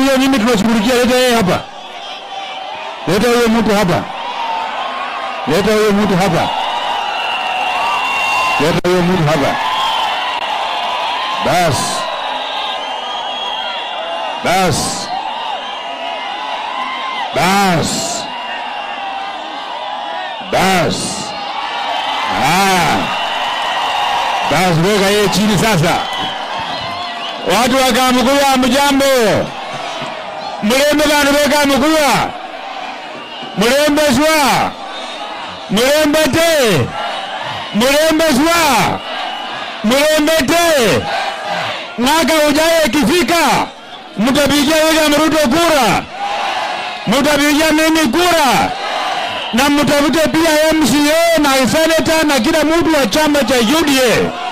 huyo mimi tunashughulikia. Leta yeye hapa, leta huyo mtu hapa, leta huyo mtu hapa, leta huyo mtu hapa. Bas bas bas bas, ah, bas, weka yeye chini sasa. Watu wa Kamukuya mjambo, mulembe bantu be Kamukuya, mulembe swa, mulembe te, mulembe swa, mulembe te. Mwaka ujayo ikifika, mtapigia William Ruto kura, mtapigia mimi kura na mtafute pia MCA na seneta na kila mtu wa chama cha UDA